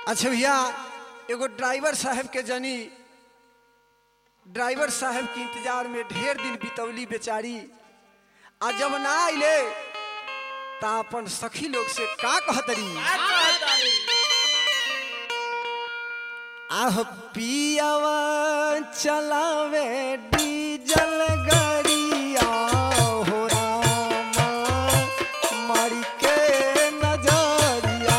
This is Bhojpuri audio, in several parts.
अच्छा भैया एगो ड्राइवर साहब के जनी ड्राइवर साहब के इंतजार में ढेर दिन बितौली बेचारी आ जब ना आइले ता अपन सखी लोग से का कहतरी आह पियावा चलावे डीजल गरिया हो रामा मारी के नजरिया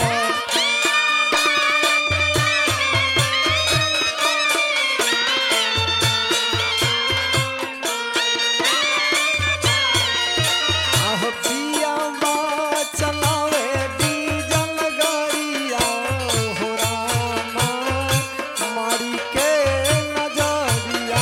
आह पियावा चलावे डीजल गरिया हो रामा मारी के नजरिया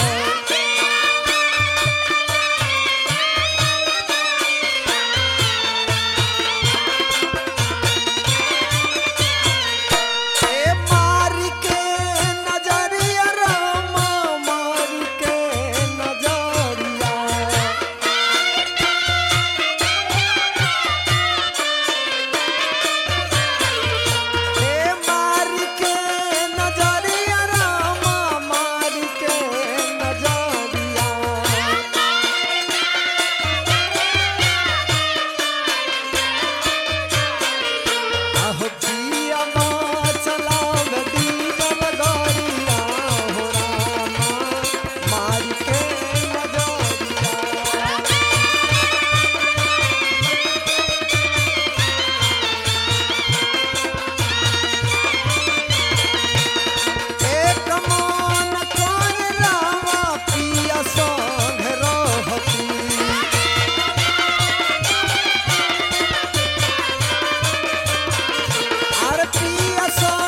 ए मारी के नजरिया रामा मारी के नजरिया ए मारी के नजरिया रामा मारी के नजरिया आहो पिया मा चलाव डीजल गरिया हो रामा मारी के नजरिया एक मन कोन रामा पिया संग रहती आर पिया संग